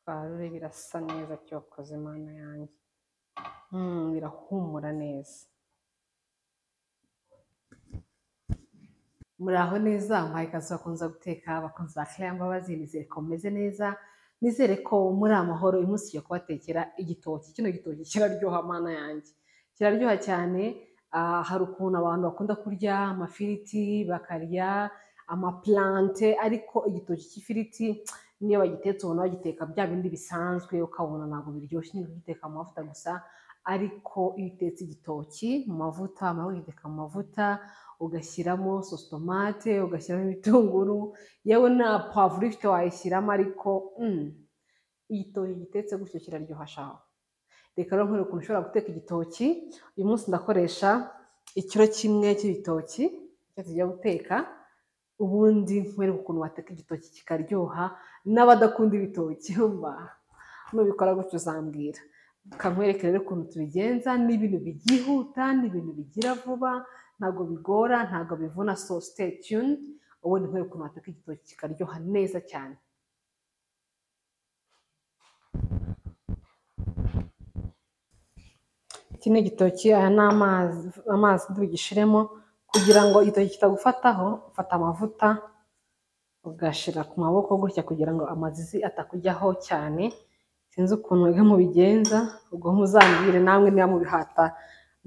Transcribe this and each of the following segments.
twarure birasa neza cyokoze Mana yanjye Mm, birahumura neza muraho neza muhaye ikaze bakunze guteka bakunze ba Claire Mbabazi nizere ko mumeze neza nizere ko muri amahoro uyu munsi tugiye kubatekera igitoki kino gitoki kiraryoha mana yanjye kiraryoha cyane ah, hari ukuntu abantu bakunda kurya amafiriti bakarya amaplante ariko igitoki cy'ifiriti niyo bagitetse ubona bagiteka bya bindi bisanzwe ukabona ntabwo biryoshye ni ugiteka mu mavuta gusa ariko iyo utetse igitoki mu mavuta wamara kugiteka mu mavuta ugashyiramo sositomate ugashyiramo ibitunguru yewe na pavuro ifite wayishyiramo ariko mm, igitoki gitetse gutyo kiraryoha shaho reka rero nkwereke ukuntu ushobora guteka igitoki uyu munsi ndakoresha ikiro kimwe cy'ibitoki icyo tujya guteka ubundi nkwereke ukuntu wateka igitoki kikaryoha n'abadakunda ibitoki umva nubikora gutyo uzambwira kankwereke rero ukuntu tubigenza ni ibintu byihuta ni ibintu bigira vuba ntabwo bigora ntabwo bivuna so stay tuned ubundi nkwereke ukuntu wateka igitoki kikaryoha neza cyane iki ni igitoki aya ni amazi amazi tugishiremo kugira ngo igitoki kitagufataho ufata amavuta ugashira ku maboko gutya kugira ngo amazizi atakujyaho cyane sinzi ukuntu mwebwe mubigenza ubwo muzambwire namwe niba mubihata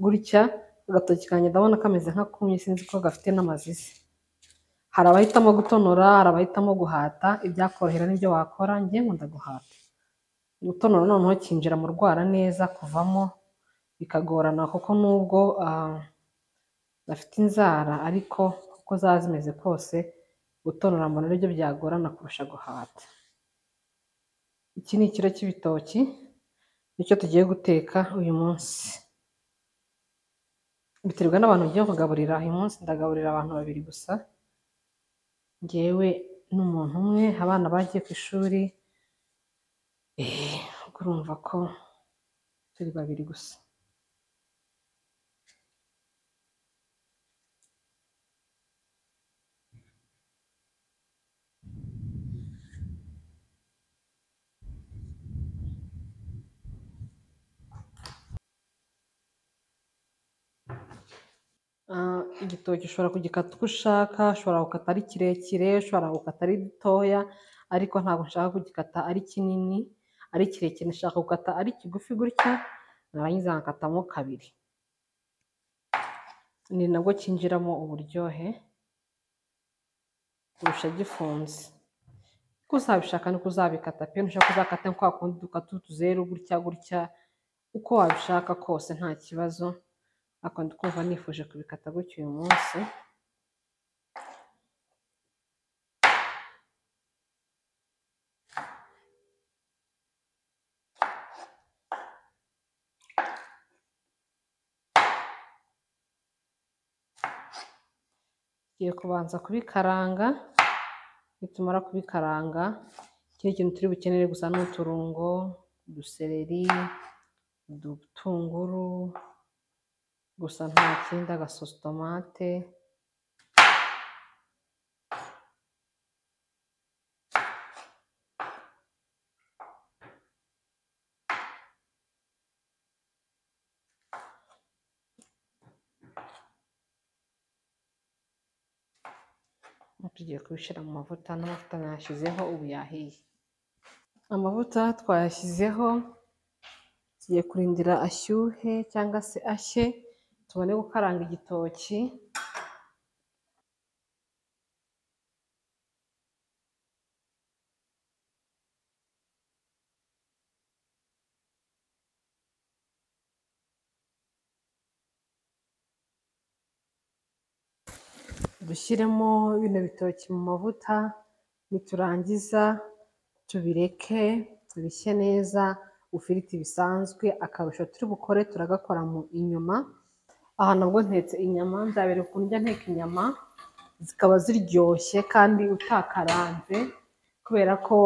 gutya agatoki kanjye ndabona kameze nka kumye sinzi ko gafite n'amazizi hari abahitamo gutonora hari abahitamo guhata ibyakorohera nibyo wakora njye nkunda guhata gutonora noneho kinjira mu rwara neza kuvamo bikagorana kuko nubwo ah, bafite inzara ariko uko zaba zimeze kose gutonora mbona aribyo byagorana kurusha guhata iki ni ikiro cy'ibitoki nicyo tugiye guteka uyu munsi biterwa n'abantu ugiye kugaburira uyu munsi ndagaburira abantu babiri gusa ngewe n'umuntu umwe abana bagiye ku ishuri eh, ubwo urumva ko turi babiri gusa Ah, igitoki ushobora kugikata uko ushaka ushobora gukata ari kirekire ushobora gukata ari gitoya ariko ntabwo nshaka kugikata ari kinini ari kirekire nshaka gukata ari kigufi gutya narangiza nkakatamo kabiri ni nabwo cyinjiramo uburyohe kurusha gifunze uko uzabishaka niko uzabikata pe ntushaka kuzakata nka kwa kundi dukata utuzeru gutya gutya uko wabishaka kose nta kibazo ariko ndi kumva nifuje kubikata gutya uyu munsi tugiye kubanza kubikaranga nitumara kubikaranga ikindi kintu turi bukenere gusa ni uturungo udusereri udutunguru gusa nta kindi agasositomate tugiye kubishyira mu mavuta n'amavuta nayashyizeho ubu yahiye amavuta twayashyizeho tugiye kurindira ashyuhe cyangwa se ashye tubone gukaranga igitoki dushyiremo bino bitoki mu mavuta niturangiza tubireke tubishye neza ufiriti bisanzwe akarusho turi bukore turagakora mu inyuma aha nabwo ntetse inyama nzabereka ukuntu njya nteka inyama zikaba ziryoshye kandi utakaranze kubera ko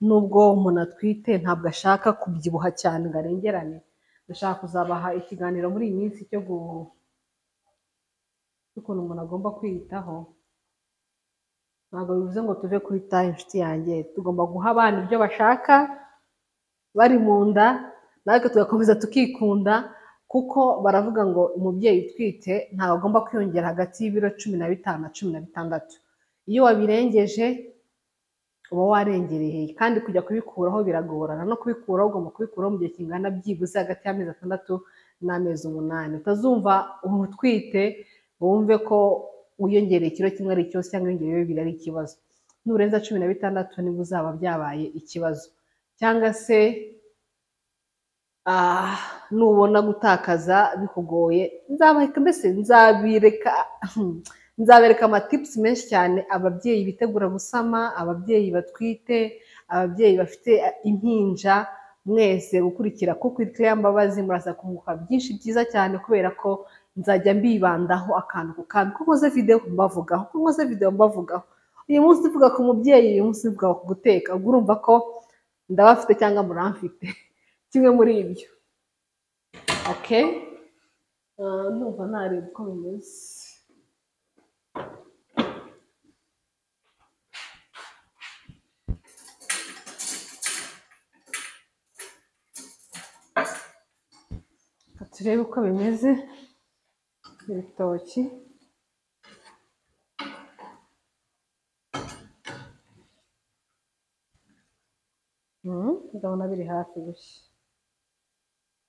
nubwo umuntu atwite ntabwo ashaka kubyibuha cyane ngo arengerane ndashaka kuzabaha ikiganiro muri iyi minsi cyo gu- cy'ukuntu umuntu agomba kwiyitaho ntabwo bivuze ngo tuve kuri tayi inshuti yanjye tugomba guha abana ibyo bashaka bari mu nda natwe tugakomeza tukikunda kuko baravuga ngo umubyeyi utwite ntawe agomba kwiyongera hagati y'ibiro cumi na bitanu na cumi na bitandatu iyo wabirengeje uba warengereye kandi kujya kubikuraho biragorana no kubikuraho ugomba kubikuraho mu gihe kingana byibuze hagati y'amezi atandatu n'amezi umunani utazumva utwite wumve ko wiyongereye ikiro kimwe ari ikibazo cyangwa wiyongereyeho bibiri ari ikibazo nurenza cumi na bitandatu nibwo uzaba byabaye ikibazo cyangwa se nubona gutakaza bikugoye nzabaheka mbese nzabireka nzabereka amatipusi menshi cyane ababyeyi bitegura gusama ababyeyi batwite ababyeyi bafite impinja mwese gukurikira kuko iteye mbabazi murasa kunguka byinshi byiza cyane kubera ko nzajya mbibandaho akantu ku kandi ko nkoze videwo mbavugaho ko nkoze videwo mbavugaho uyu munsi uvuga ku mubyeyi uyu munsi uvuga ku guteka ubwo urumva ko ndabafite cyangwa muramfite kimwe muri ibyo oke numva nareba uko bimeze turebe uko bimeze ibitoki ndabona biri hafi gushya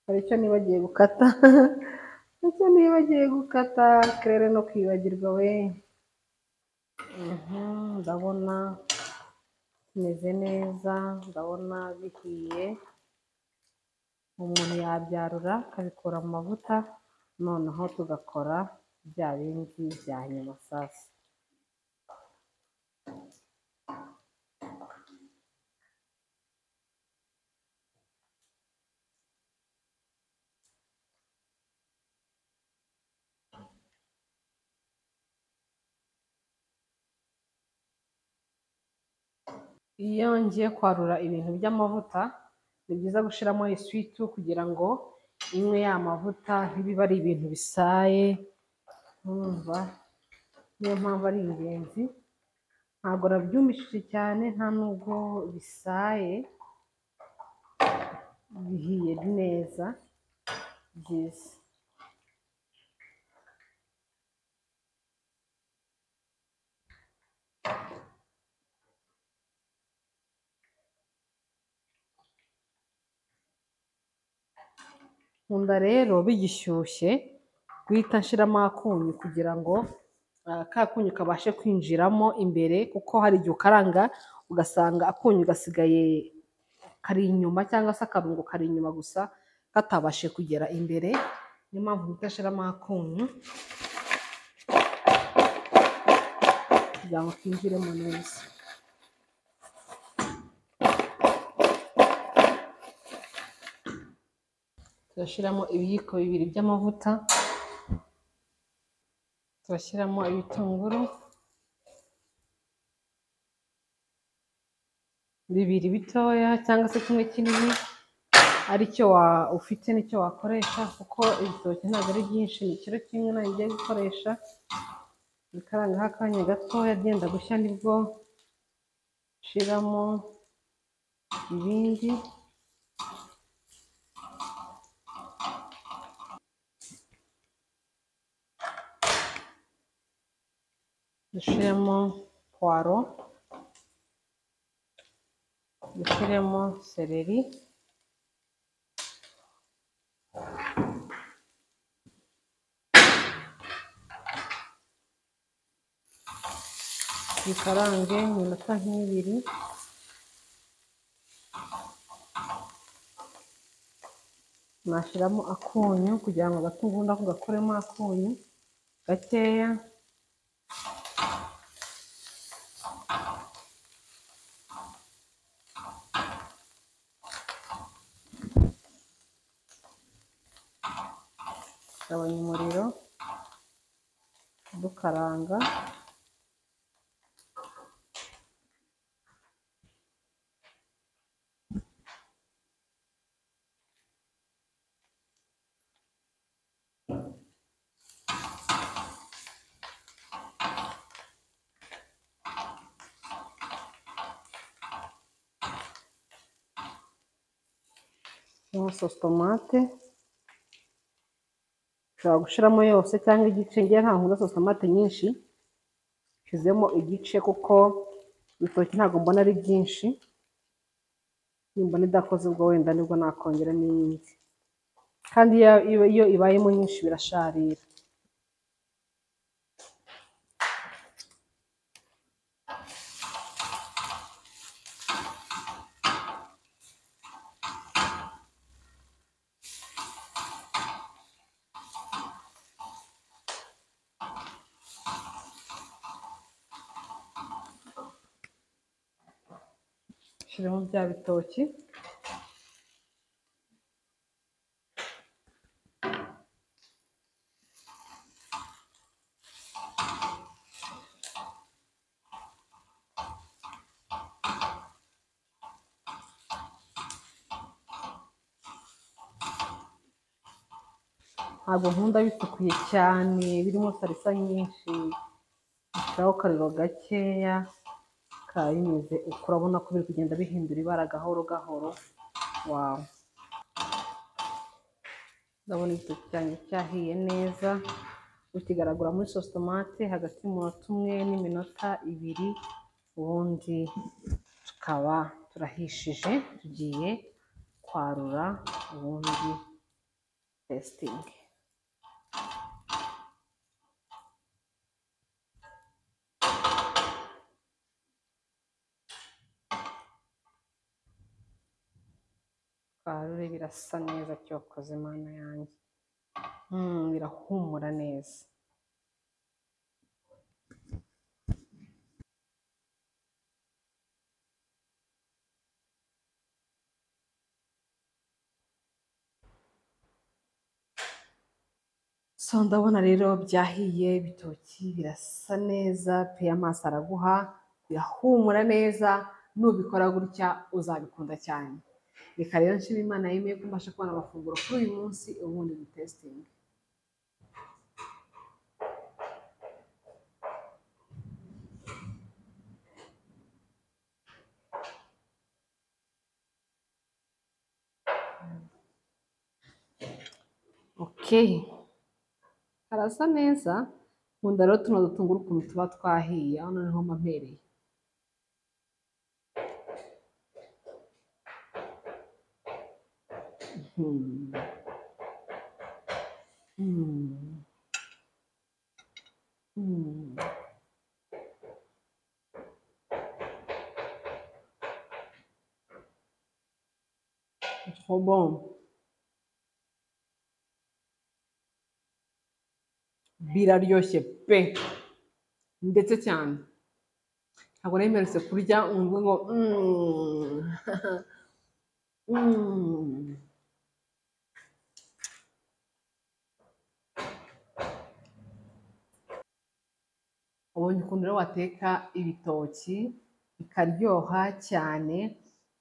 hari icyo nibagiye gukata icyo nibagiye gukata kerere no kwibagirwa we ndabona kimeze neza ndabona bihiye umuntu yabyarura akabikura mu mavuta noneho tugakora bya bindi bya nyuma sasa iyo ngiye kwarura ibintu by'amavuta ni byiza gushyiramo iswitu kugira ngo imwe ya mavuta ntibibe ari ibintu bisaye nkumva niyo mpamvu ari ingenzi ntabwo rabyumishije cyane nta nubwo bisaye bihiye neza byiza nkunda rero bigishyushye guhita nshyiramo akunyu kugira ngo ka kunyu kabashe kwinjiramo imbere kuko hari igihe ukaranga ugasanga akunyu gasigaye kari inyuma cyangwa se akarungo kari inyuma gusa katabashe kugera imbere niyo mpamvu guhita ashyiramo akunyu kugira ngo kinjiremo neza turashyiramo ibiyiko bibiri by'amavuta turashyiramo ibitunguru bibiri bitoya cyangwa se kimwe kinini aricyo ufite nicyo wakoresha kuko ibitoki ntabwo ari byinshi ni ikiro kimwe ntabwo ugiye gukoresha bikarangaho akanya gatoya byenda gushya nibwo ushyiramo ibindi dushyiremo puwaro dushyiremo seleri bikarange iminota nk'ibiri nashyiramo akunyu kugira ngo agatungunda ko gakuremo akunyu gakeya gabanya umuriro dukaranga na sositomate ushobora gushyiramo yose cyangwa igice ngewe ntabwo nkunda sositomate nyinshi shyizemo igice kuko ibitoki ntabwo mbona ari byinshi nimbona idakoze ubwo wenda nibwo nakongeramo iyindi kandi iyo- iyo- iyo ibayemo nyinshi birasharira shyiramo bya bitoki ntabwo nkunda bitukuye cyane birimo salisa nyinshi bishyiraho akariro gakeya ka bimeze uko urabona ko biri kugenda bihindura ibara gahoro gahoro wawe ndabona igitoki cyanjye cyahiye neza ukigaragura muri sositomate hagati y'umunota umwe n'iminota ibiri ubundi tukaba turahishije tugiye kwarura ubundi testingi twarure birasa neza cyokoze imana yanjye Mm, birahumura neza so ndabona rero byahiye ibitoki birasa neza pe amaso araguha birahumura neza nubikora gutya uzabikunda cyane reka rero nshima imana yemeye ko mbasha kubona amafunguro kuri uyu munsi ubundi ni testingi Okay. Harasa neza, nkunda rero tuno dutunguru ukuntu tuba twahiye, hano niho mpampereye. Hmm. Hmm. Hmm. C'est trop bon. Biraryoshye pe ndetse cyane ntabwo nari mperutse kurya ngo ngo "Mm." Mm. ubonye ukuntu rero wateka ibitoki bikaryoha cyane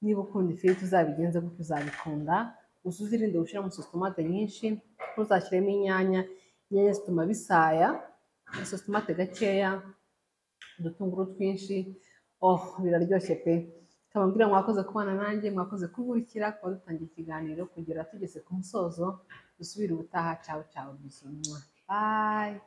niba ukunda ifiriti uzabigenze gutyo uzabikunda gusa uzirinde gushyiramo sositomate nyinshi ntuzashyiremo inyanya inyanya zituma bisaya sositomate gakeya udutunguru twinshi oh biraryoshye pe nkaba mbwira mwakoze kubana nanjye mwakoze kungurikira kuba dutangiye ikiganiro kugera tugeze ku musozo dusubire ubutaha cyawe cyawe bizi mwa bayi